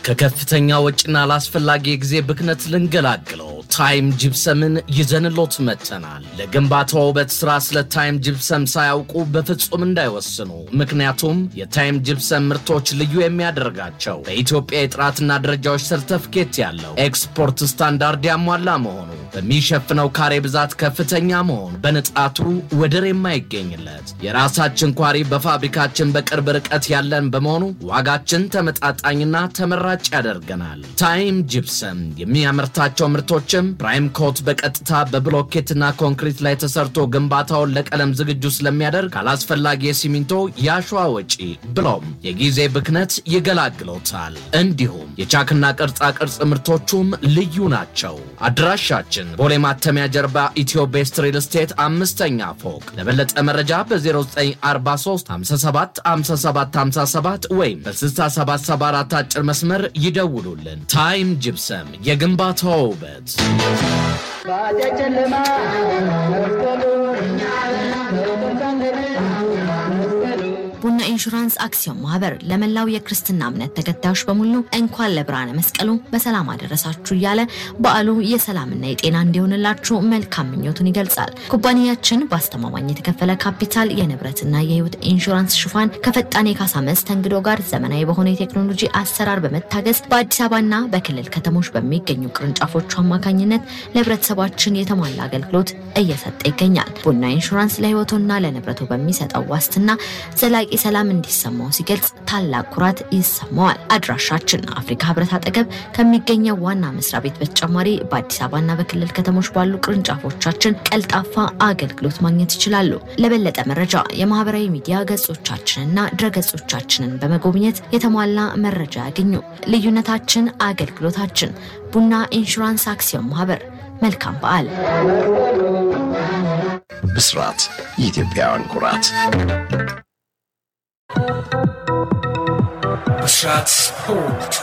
ከከፍተኛ ወጪና ላስፈላጊ የጊዜ ብክነት ልንገላግለው ታይም ጅብሰምን ይዘንሎት መጥተናል። ለግንባታ ውበት ስራ ስለ ታይም ጅብሰም ሳያውቁ በፍጹም እንዳይወስኑ። ምክንያቱም የታይም ጅብሰም ምርቶች ልዩ የሚያደርጋቸው በኢትዮጵያ የጥራትና ደረጃዎች ሰርተፍኬት ያለው ኤክስፖርት ስታንዳርድ ያሟላ መሆኑ፣ በሚሸፍነው ካሬ ብዛት ከፍተኛ መሆኑ፣ በንጣቱ ወደር የማይገኝለት የራሳችን ኳሪ በፋብሪካችን በቅርብ ርቀት ያለን በመሆኑ ዋጋችን ተመጣጣኝና ተመራጭ ያደርገናል። ታይም ጅፕሰም የሚያመርታቸው ምርቶችም ፕራይም ኮት በቀጥታ በብሎኬትና ኮንክሪት ላይ ተሰርቶ ግንባታውን ለቀለም ዝግጁ ስለሚያደርግ ካላስፈላጊ የሲሚንቶ የአሸዋ ወጪ ብሎም የጊዜ ብክነት ይገላግሎታል። እንዲሁም የቻክና ቅርጻ ቅርጽ ምርቶቹም ልዩ ናቸው። አድራሻችን ቦሌ ማተሚያ ጀርባ ኢትዮ ቤስት ሪል ስቴት አምስተኛ ፎቅ። ለበለጠ መረጃ በ0943 57 57 57 ወይም በ6774 አጭር መስመር ይደውሉልን። ታይም ጅፕሰም የግንባታው ውበት። ቡና ኢንሹራንስ አክሲዮን ማህበር ለመላው የክርስትና እምነት ተከታዮች በሙሉ እንኳን ለብርሃነ መስቀሉ በሰላም አደረሳችሁ እያለ በዓሉ የሰላምና የጤና እንዲሆንላችሁ መልካም ምኞቱን ይገልጻል። ኩባንያችን በአስተማማኝ የተከፈለ ካፒታል የንብረትና የሕይወት ኢንሹራንስ ሽፋን ከፈጣን የካሳ መስተንግዶ ጋር ዘመናዊ በሆነ የቴክኖሎጂ አሰራር በመታገዝ በአዲስ አበባና በክልል ከተሞች በሚገኙ ቅርንጫፎቹ አማካኝነት ለህብረተሰባችን የተሟላ አገልግሎት እየሰጠ ይገኛል። ቡና ኢንሹራንስ ለሕይወቱና ለንብረቱ በሚሰጠው ዋስትና ዘላቂ ሰላም እንዲሰማው ሲገልጽ ታላቅ ኩራት ይሰማዋል። አድራሻችን አፍሪካ ህብረት አጠገብ ከሚገኘው ዋና መስሪያ ቤት በተጨማሪ በአዲስ አበባና በክልል ከተሞች ባሉ ቅርንጫፎቻችን ቀልጣፋ አገልግሎት ማግኘት ይችላሉ። ለበለጠ መረጃ የማህበራዊ ሚዲያ ገጾቻችንና ድረገጾቻችንን በመጎብኘት የተሟላ መረጃ ያገኙ። ልዩነታችን አገልግሎታችን። ቡና ኢንሹራንስ አክሲዮን ማህበር። መልካም በዓል። ብስራት የኢትዮጵያውያን ኩራት። ብስራት ስፖርት